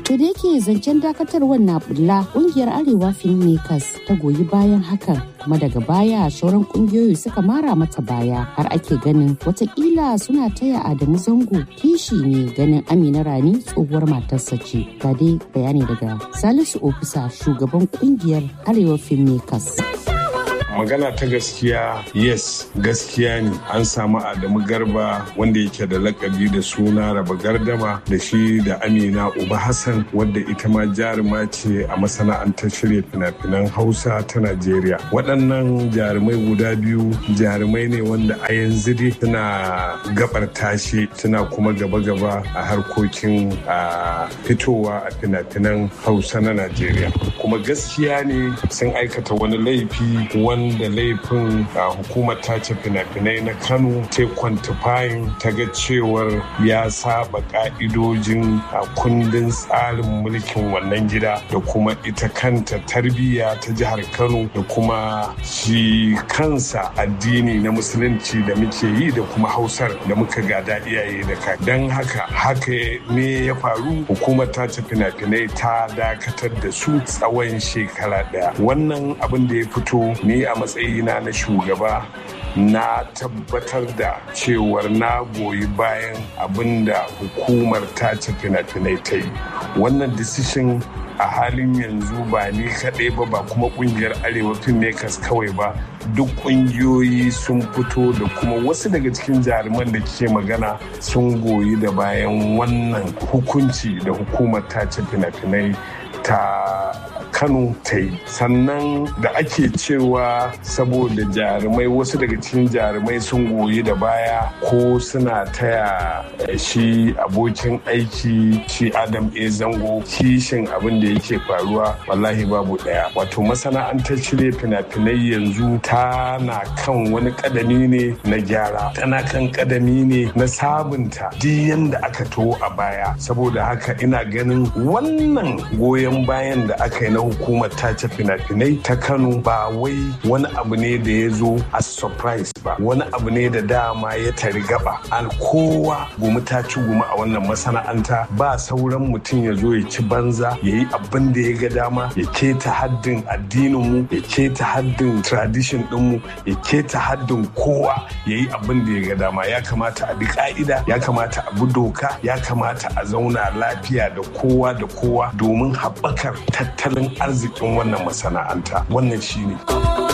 To da yake zancen dakatarwar na bulla kungiyar Arewa Filmmakers ta goyi bayan hakan kuma daga baya sauran kungiyoyi suka mara mata baya har ake ganin watakila suna taya Adamu Zango kishi ne ganin Amina Rani tsohuwar matarsa ce. Ga dai bayani daga Salisu Ofisa shugaban kungiyar Arewa Filmmakers. magana ta gaskiya yes gaskiya ne an samu adamu garba wanda yake da lakabi da suna raba gardama da shi da amina uba hassan wadda ita ma jaruma ce a masana'antar shirya fina-finan hausa ta najeriya waɗannan jarumai guda biyu jarumai ne wanda a yanzu dai suna gabar tashe suna kuma gaba-gaba a harkokin a fitowa a fina-finan hausa na najeriya kuma gaskiya ne sun aikata wani laifi wanda da laifin hukumar tace fina-finai na kano ta kwantifayin ta ga cewar ya saba ka'idojin kundin tsarin mulkin wannan gida da kuma ita kanta tarbiyya ta jihar kano da kuma shi kansa addini na musulunci da muke yi da kuma hausar da muka gada iyaye da kai don haka haka ne ya faru hukumar tace fina-finai ta dakatar da su tsawon shekara daya wannan abin da ya fito ni a matsayina na shugaba na tabbatar da cewar na goyi bayan abin da hukumar tace fina-finai ta yi wannan decision a halin yanzu ba ni kaɗai ba ba kuma ƙungiyar arewa filmmakers kawai ba duk ƙungiyoyi sun fito da kuma wasu daga cikin jaruman da ke magana sun goyi da bayan wannan hukunci da hukumar tace fina-finai ta kano ta yi sannan da ake cewa saboda jarumai wasu daga cikin jarumai sun goyi da baya ko suna taya shi abokin aiki shi adam a zango kishin abin da yake faruwa wallahi babu daya wato masana'antar shirya fina-finai yanzu tana kan wani kadami ne na gyara tana kan kadami ne na sabunta duk yanda aka to a baya saboda haka ina ganin wannan goyon bayan da aka yi na hukumar tace fina-finai ta kano ba wai wani abu ne da ya zo a surprise ba wani abu ne da dama ya tari gaba an kowa gumi ta ci gumi a wannan masana'anta ba sauran mutum ya zo ya ci banza ya yi abin da ya ga dama ya keta haddin addininmu ya keta haddin tradition dinmu ya keta haddin kowa ya yi abin da ya ga dama ya kamata a bi ka'ida ya kamata a bi doka ya kamata a zauna lafiya da kowa da kowa domin haɓakar tattalin arzikin wannan masana'anta wannan shine.